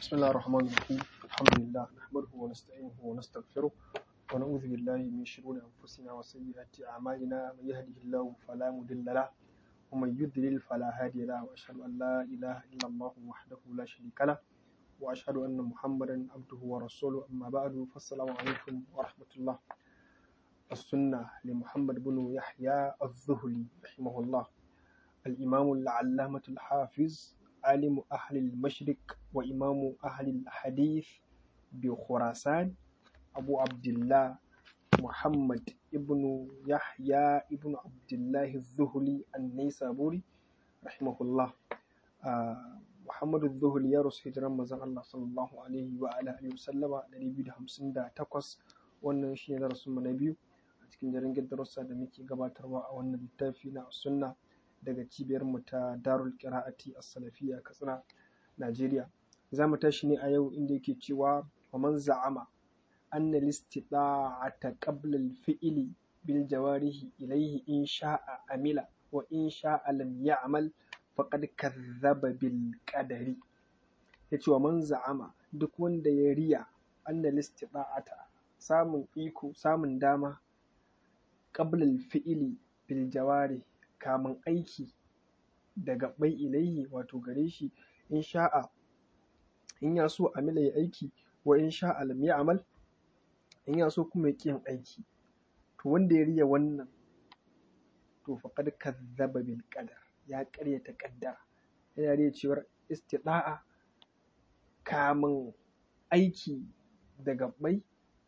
بسم الله الرحمن الرحيم الحمد لله نحمده ونستعينه ونستغفره ونعوذ بالله من شرور أنفسنا وسيئات أعمالنا من يهده الله فلا مضل له ومن يضلل فلا هادي له وأشهد أن لا إله إلا الله وحده لا شريك له وأشهد أن محمدا عبده ورسوله أما بعد فالسلام عليكم ورحمة الله السنة لمحمد بن يحيى الذهلي رحمه الله الإمام العلامة الحافظ عالم أهل المشرق وإمام أهل الحديث بخراسان أبو عبد الله محمد ابن يحيى ابن عبد الله الذهلي النيسابوري رحمه الله آه محمد الذهلي يا رسول هجران مزان الله صلى الله عليه وعلى آله وسلم dari biyu da hamsin da takwas wannan shi ne darasin mu na biyu a cikin jaringin darussa da muke gabatarwa a wannan littafi na sunna daga cibiyar mu ta darul qira'ati as-salafiyya katsina najeriya za mu tashi ne a yau inda yake cewa wa man za'ama anna listita'ata qabla al-fi'li bil jawarihi ilayhi in sha'a amila wa in sha'a lam ya'mal faqad kadhaba bil qadari yace wa man za'ama duk wanda ya riya anna listita'ata samun iko samun dama qabla al-fi'li bil jawarihi kamun aiki da gaɓɓai ilaihi wato gare shi in sha'a in ya so amila ya aiki wa in sha'a lam ya amal in ya so kuma ya ƙi yin aiki to wanda ya riya wannan to faqad kazzaba bil qadar ya ƙaryata ƙaddara yana riya cewar istida'a kamun aiki da gaɓɓai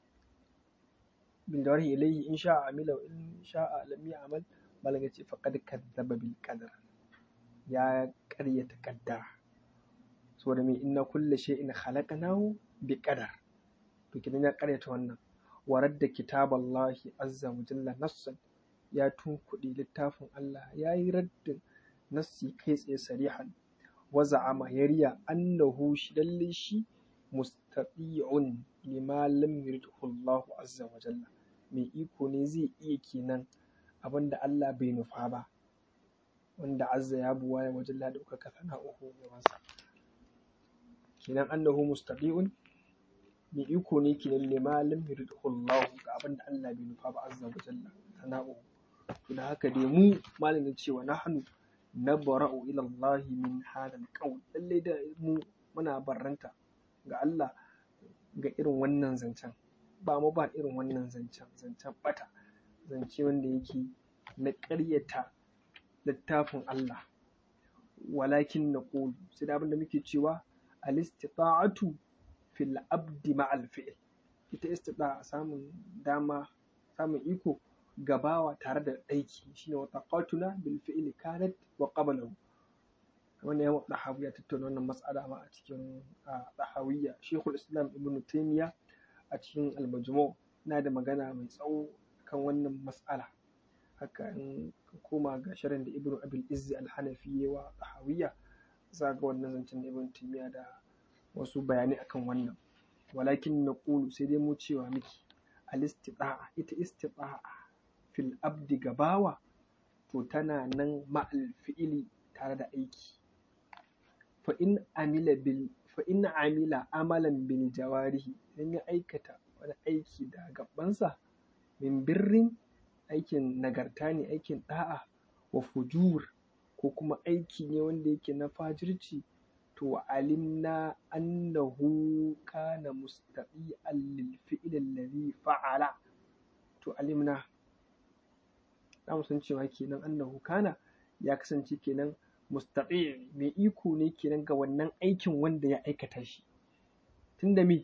bil jawarihi ilaihi in sha'a amila wa in sha'a lam ya amal malam ya ce faƙad kazzaba bil qadar ya ƙaryata ƙaddara saboda me inna kulla shay'in khalaqnahu bi qadar to kidan ya ƙaryata wannan warar da kitaballahi azza wa jalla nassan ya tunkuɗe littafin Allah ya yi raddin nassi kai tsaye sarihan wa za'ama yariya annahu shi lalle shi mustati'un lima lam yuridhu Allah azza wa jalla mai iko ne zai iya kenan abin da Allah bai nufa ba wanda azza ya buwa ya wajen da ɗaukaka sana'uhu gabansa kenan annahu mustaqiun mai iko ne kenan lima lam yuridhu Allah ga abin da Allah bai nufa ba azza wa jalla sana'uhu to da haka dai mu malamin cewa nahnu nabra'u ila Allah min hadal qawl lalle da mu muna barranta ga Allah ga irin wannan zancen ba mu ba irin wannan zancen zancen bata zance wanda yake na ƙaryata littafin Allah walakin na ƙulu sai da abinda muke cewa al-istita'atu fil abdi ma'al fi'l ita istita'a samun dama samun iko gabawa tare da aiki shine wa taqatuna bil fi'li kanat wa qablahu wannan ya dahawi ya tattauna wannan mas'ala ma a cikin dahawiyya Sheikhul Islam Ibn Taymiyyah a cikin al-Majmu' na da magana mai tsawo kan wannan mas'ala haka in ka koma ga shirin da ibnu abil izzi al-hanafi ya wa tahawiyya za ga wannan zancen da ibnu timiya da wasu bayanai akan wannan walakin na ƙulu sai dai mu cewa miki al-istita'a ita istita'a fil abdi gabawa to tana nan ma'al fi'ili tare da aiki fa in amila bil fa in amila amalan bil jawarihi idan ya aikata wani aiki da gabansa min birrin aikin nagarta ne aikin ɗa'a wa fujur ko kuma aiki ne wanda yake na fajirci to alimna annahu kana mustaqi'an lil fi'l alladhi fa'ala to alimna za mu san cewa kenan annahu kana ya kasance kenan mustaqi mai iko ne kenan ga wannan aikin wanda ya aikata shi tunda me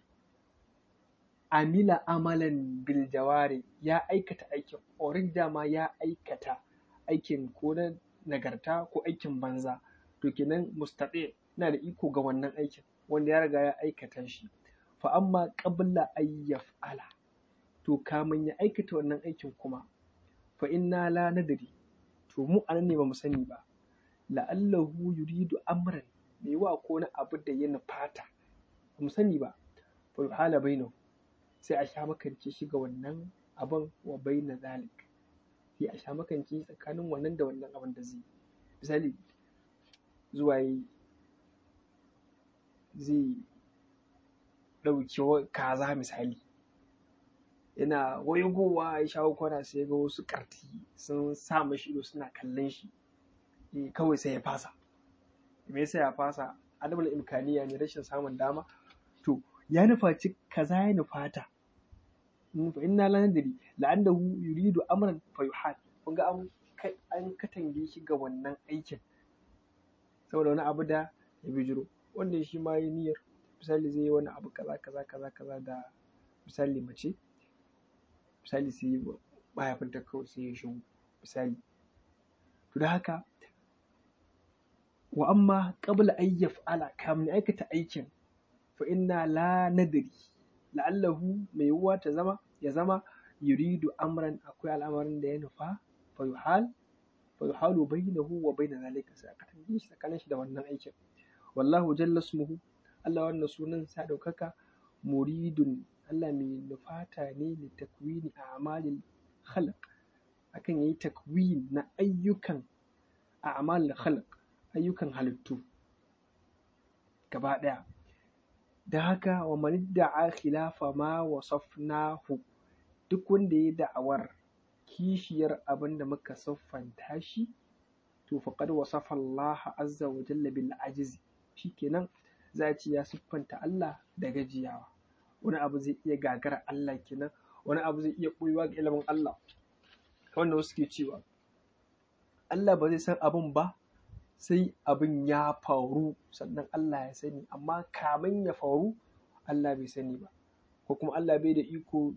amila amalan bil jawari ya aikata aikin orin dama ya aikata aikin ko na nagarta ko aikin banza to kenan mustaqi na da iko ga wannan aikin wanda ya riga ya aikata shi fa amma qabla ay yaf'ala to kamun ya aikata wannan aikin kuma fa inna la nadri to mu anan ne ba mu sani ba la'allahu yuridu amran mai wa ko na abu da ya nufata ba mu sani ba fa yuhala bainahu sai a sha makance shi ga wannan abin wa bai na zalik sai a sha makance tsakanin wannan da wannan abin da zai misali zuwa yi zai ɗauki kaza misali yana waigowa ya shawo kwana sai ga wasu ƙarti sun sa mashi ido suna kallon shi kawai sai ya fasa me yasa ya fasa adabul imkaniya ne rashin samun dama to ya nufaci kaza ya nufata fa inna la nadri la'annahu yuridu amran fa yuhal kun ga an an katange shi ga wannan aikin saboda wani abu da ya bijiro wanda shi ma yi niyyar misali zai yi wani abu kaza kaza kaza kaza da misali mace misali sai yi mahaifinta kawai sai ya shigo misali to da haka wa amma qabla an yaf'ala kamin aikata aikin fa inna la nadri la'allahu mai yiwuwa ta zama ya zama yuridu amran akwai al'amarin da ya nufa fa yuhal fa yuhalu bainahu wa bain zalika sai aka tambaye shi tsakanin shi da wannan aikin wallahu jalla ismuhu Allah wannan sunan sa daukaka muridun Allah mai nufata ne li takwini a'malil khalq akan yayi takwin na ayyukan a'malil khalq ayyukan halittu gaba daya da haka wa man da'a khilafa ma wasafnahu duk wanda ya da'awar kishiyar abin da muka siffanta shi to faqad wasafa Allah azza wa jalla bil ajizi shikenan za a ce ya siffanta Allah da gajiyawa wani abu zai iya gagara Allah kenan wani abu zai iya ɓoyewa ga ilimin Allah wanda wasu ke cewa Allah ba zai san abin ba sai abin ya faru sannan Allah ya sani amma kamin ya faru Allah bai sani ba ko kuma Allah bai da iko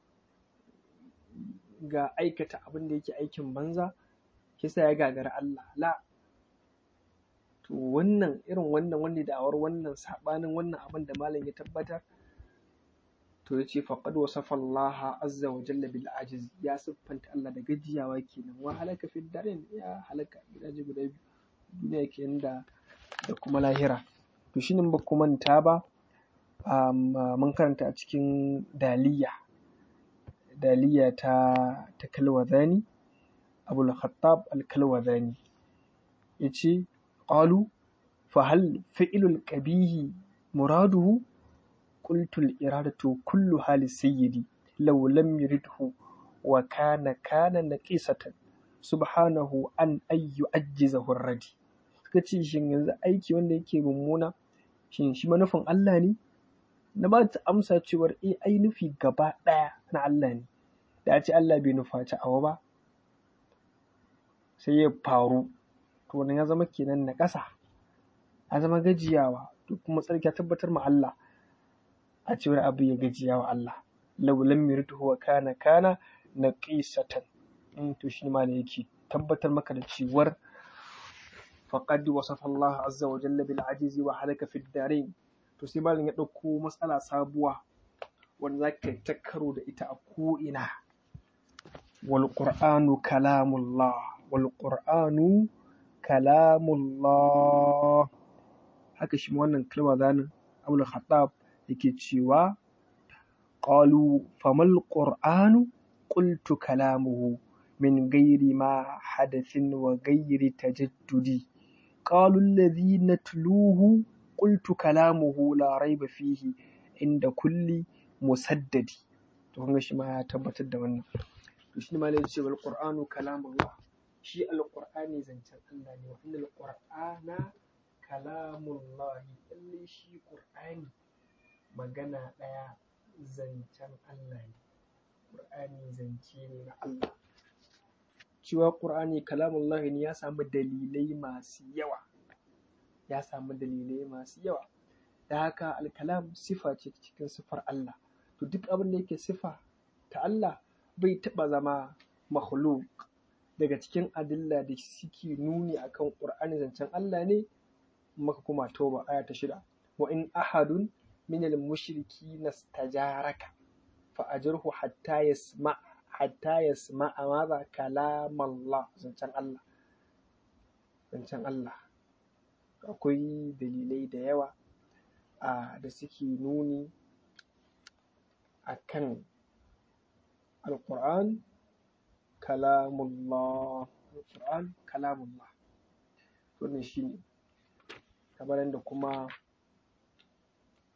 ga aikata abin da yake aikin banza kisa ya gagara Allah la to wannan irin wannan wanda da'awar wannan sabanin wannan abin da malam ya tabbatar to ya ce faqad wasafa Allah azza wa jalla bil ajiz ya siffanta Allah da gajiyawa kenan wa halaka fid darin ya halaka gidaje guda biyu duniya kenan da da kuma lahira to shine ba ku manta ba mun karanta a cikin daliya daliya ta ta kalwazani abul khattab al kalwazani yace qalu fa hal fi'lul qabihi muraduhu قلت الإرادة كلها للسيد لو لم يرده وكان كان نقيصة سبحانه أن أن يعجزه الردي suka ce shin yanzu aiki wanda yake mummuna shin shi manufin Allah ne na ba ta amsa cewar eh ai nufi gaba ɗaya na Allah ne da a ce Allah bai nufaci awa ba sai ya faru to wannan ya zama kenan na ƙasa ya zama gajiyawa to kuma tsarki ya tabbatar ma Allah a cewar abu ya gajiya wa Allah law lam yuridhu wa kana kana naqisatan in to shi ma ne yake tabbatar maka da cewar faqad wasafa Allah azza wa jalla bil ajizi wa halaka fid darin to sai malam ya dauko matsala sabuwa wanda zaka ta karo da ita a ko ina wal qur'anu kalamullah wal qur'anu kalamullah haka shi wannan kalma zanin Abdul Khattab yake cewa qalu famal qur'anu qultu kalamuhu min ghairi ma hadathin wa ghairi tajaddudi qalu alladhi natluhu qultu kalamuhu la raiba fihi inda kulli musaddadi to kun shi ma ya tabbatar da wannan to shi ma ne ce wal qur'anu kalamullah shi alqur'ani zancen Allah ne wa innal qur'ana kalamullah lalle shi qur'ani magana ɗaya zancen Allah ne ƙur'ani zance ne na Allah cewa ƙur'ani kalamullahi ne ya samu dalilai masu yawa ya samu dalilai masu yawa da haka alkalam sifa ce cikin sifar Allah to duk abin da yake sifa ta Allah bai taɓa zama makhluk daga cikin adilla da suke nuni akan ƙur'ani zancen Allah ne maka kuma toba aya ta shida wa in ahadun من المشركين استجارك فأجره حتى يسمع حتى يسمع ماذا كلام الله زنشان الله زنشان الله akwai dalilai da yawa a da suke nuni a kan alƙur'an kalamullah alƙur'an kalamullah wannan shi ne kamar yadda kuma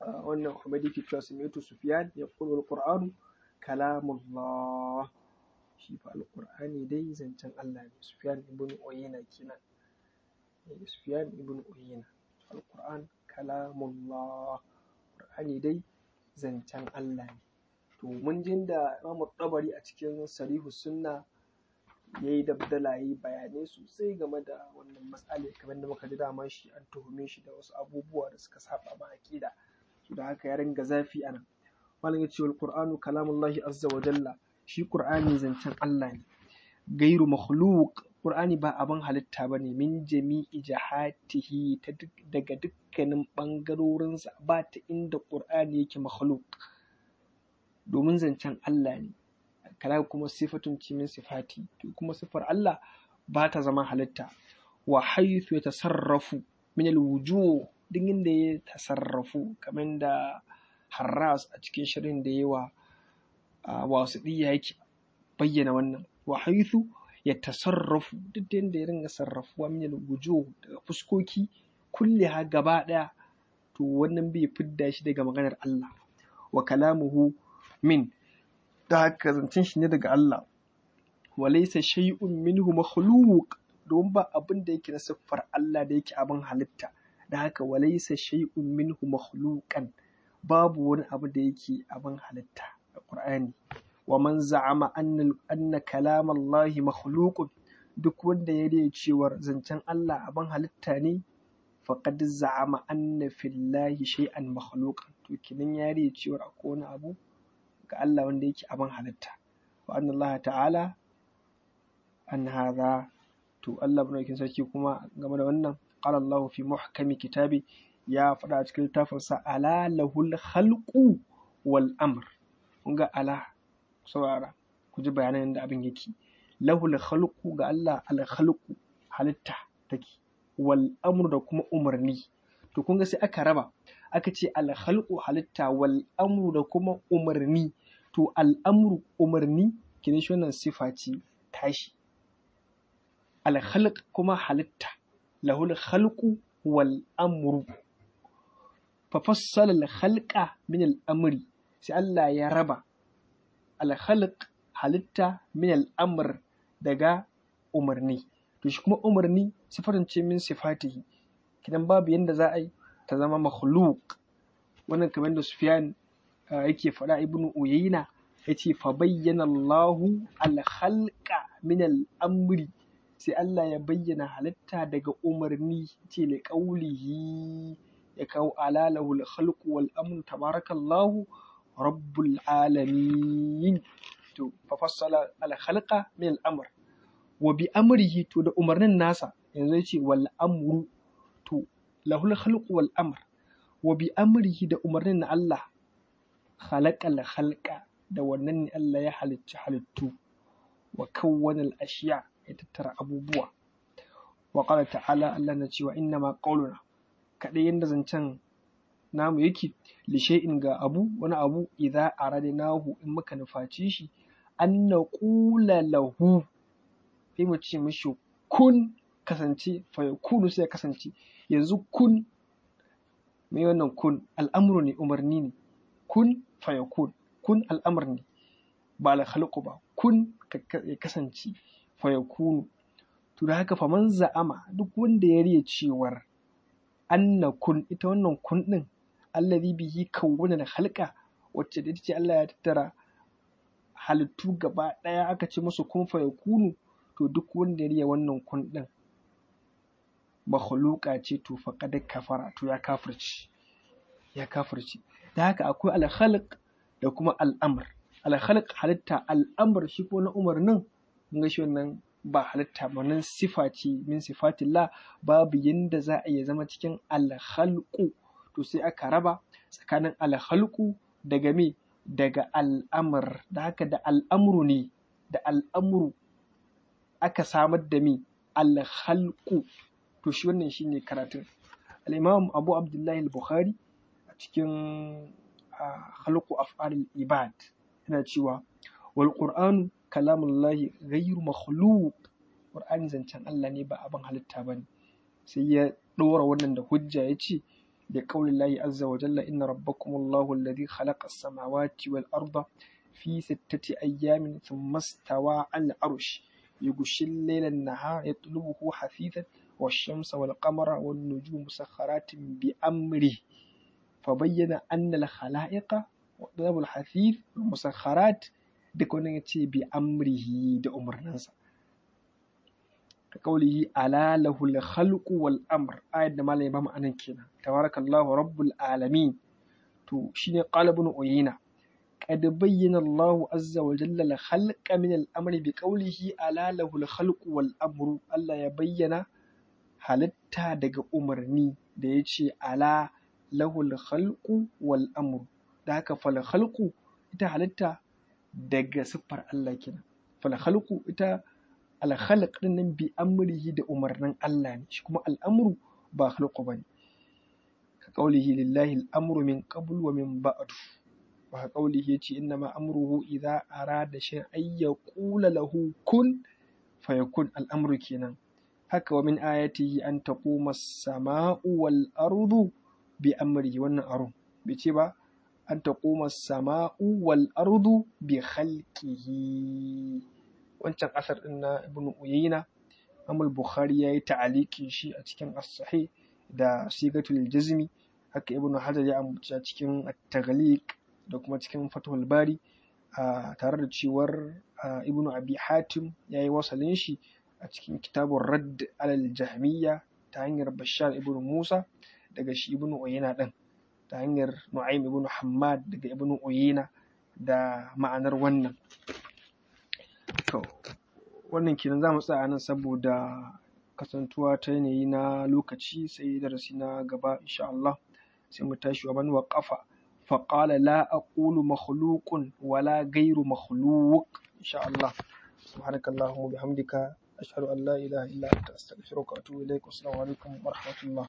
wannan Humaydi ke cewa sami'tu Sufyan yaqulu al-Qur'anu kalamullah shi fa al-Qur'ani dai zancen Allah ne Sufyan ibn Uyayna kenan Sufyan ibn Uyayna al-Qur'an kalamullah Qur'ani dai zancen Allah ne to mun jin da Imam Tabari a cikin Sarihu Sunna yayi dabdala yayi bayanai sosai game da wannan matsala kamar da muka ji dama shi an tuhume shi da wasu abubuwa da suka saba ma aqida to da haka ya ringa zafi anan malam ya ce wal qur'anu kalamullahi azza wa jalla shi qur'ani zancen Allah ne gairu makhluq qur'ani ba abin halitta bane min jami'i jahatihi ta daga dukkanin bangarorinsa ba ta inda qur'ani yake makhluq domin zancen Allah ne kala kuma sifatun ci min sifati to kuma sifar Allah ba ta zama halitta wa haythu yatasarrafu min alwujuh duk inda ya tasarrafu kamar da Harras a cikin shirin da yawa wasu diya yake bayyana wannan wa haythu yatasarrafu duk da inda ya ringa sarrafuwa min alwujuh daga fuskoki kulliha gaba daya to wannan bai fidda shi daga maganar Allah wa kalamuhu min da haka zancen shi ne daga Allah walaysa shay'un minhu makhluq don ba abin da yake na siffar Allah da yake abin halitta da haka walaysa shay'un minhu makhluqan babu wani abu da yake abin halitta a Qur'ani wa man za'ama anna anna kalam Allah makhluqun duk wanda ya riya cewar zancen Allah abin halitta ne faqad za'ama anna fillahi shay'an makhluqan to kinan ya riya cewar akwai wani abu ga Allah wanda yake abin halitta wa anna Allah ta'ala an hadha to Allah madaukakin sarki kuma game da wannan qala Allah fi muhkami kitabi ya faɗa a cikin littafin sa ala lahul khalqu wal amr kun ga ala saurara ku ji bayanan da abin yake lahul khalqu ga Allah al khalqu halitta take wal amru da kuma umarni to kun ga sai aka raba aka ce al khalqu halitta wal amru da kuma umarni to al'amru umarni kinin shi wannan sifa ce tashi alhalq kuma halitta lahul khalqu wal amru fa fassala al khalqa min al amri sai Allah ya raba al khalq halitta min al amr daga umarni to shi kuma umarni sifarin ce min sifatihi kidan babu yanda za a yi ta zama makhluq wannan kamar da Sufyan yake faɗa ibnu uyayna yace fa bayyana Allahu al-khalqa min al-amri sai Allah ya bayyana halitta daga umarni ce li qawlihi ya kawo alalahu al-khalqu wal amru tabarakallahu rabbul alamin to fa fassala al-khalqa min al-amr wa bi amrihi to da umarnin nasa yanzu yace wal amru to lahul khalqu wal amr wa bi amrihi da umarnin na Allah khalaqal khalqa da wannan ne Allah ya halicci halittu wa kawwanal ashiya ya tattara abubuwa wa qala ta'ala Allah na cewa inna ma qawluna kadai yanda zancen namu yake li shay'in ga abu wani abu idza aradnahu in muka nufaci shi an naqula lahu sai mu ce mishi kun kasance fa yakunu sai kasance yanzu kun me wannan kun al'amru ne umarni ne kun fa yakun kun al'amr ne ba la khalqu ba kun ya kasance fa yakunu to da haka faman za'ama duk wanda ya riya cewar anna kun ita wannan kun din allazi bihi kawwana da halka wacce da ce Allah ya tattara halittu gaba daya aka ce musu kun fa yakunu to duk wanda ya riya wannan kun din makhluqa ce to faqad kafara to ya kafirci ya kafirci da haka akwai al-khalq da kuma al'amr al-khalq halitta al'amr shi ko na umarnin kun ga shi wannan ba halitta ba nan sifa ce min sifatillah babu yanda za a iya zama cikin al-khalqu to sai aka raba tsakanin al-khalqu daga me daga al'amr da haka da al'amru ne da al'amru aka samar da me al-khalqu to shi wannan shine karatun al-imam Abu Abdullahi al-Bukhari a cikin khalqu af'alil ibad yana cewa wal qur'anu kalamullahi ghayru makhluq qur'ani zancen Allah ne ba abin halitta bane sai ya ɗora wannan da hujja ya ce بقول الله عز وجل إن ربكم الله الذي خلق السماوات والأرض في ستة أيام ثم استوى على العرش يغشي الليل النهار يطلبه حثيثا والشمس والقمر والنجوم مسخرات بأمره فبين أن الخلائق وطلب الحثيث والمسخرات دكون بأمره دأمر ننسى كقوله ألا له الخلق والأمر آية ما لا يبام أنا كنا تبارك الله رب العالمين تو شيني قال ابن أيينة قد بين الله عز وجل الخلق من الأمر بقوله ألا له الخلق والأمر الله يبين halitta daga umarni da ya ce ala lahul khalqu wal amru da haka fal khalqu ita halitta daga siffar Allah kenan fal khalqu ita al khalq din nan bi amrihi da umarnin Allah ne shi kuma al amru ba khalqu bane ka qaulihi lillahi al amru min qabl wa min ba'd wa ka qaulihi yace inna ma amruhu idza arada shay'an ay yaqula lahu kun fayakun al amru kenan haka wa min ayatihi an taquma as-sama'u wal ardu bi amrihi wannan aro bai ce ba an taquma as-sama'u wal ardu bi khalqihi wancan asar din na ibn uyayna Imam Bukhari yayi ta'alikin shi a cikin as-sahih da sigatul jazmi haka ibn Hajar ya ambaci cikin at-taghliq da kuma cikin Fathul Bari tare da cewar ibn Abi Hatim yayi wasalin shi a cikin kitabun radd alal jahmiya ta hanyar bashar ibn musa daga shi ibn uyina din ta hanyar nu'aym ibn hammad daga ibn uyina da ma'anar wannan to wannan kenan za mu tsaya nan saboda kasantuwa ta yanayi na lokaci sai darasi na gaba insha Allah sai mu tashi wa man waqafa فقال لا أقول مخلوق ولا غير مخلوق إن شاء الله سبحانك اللهم وبحمدك أشهد أن لا إله إلا أنت أستغفرك وأتوب إليك والسلام عليكم ورحمة الله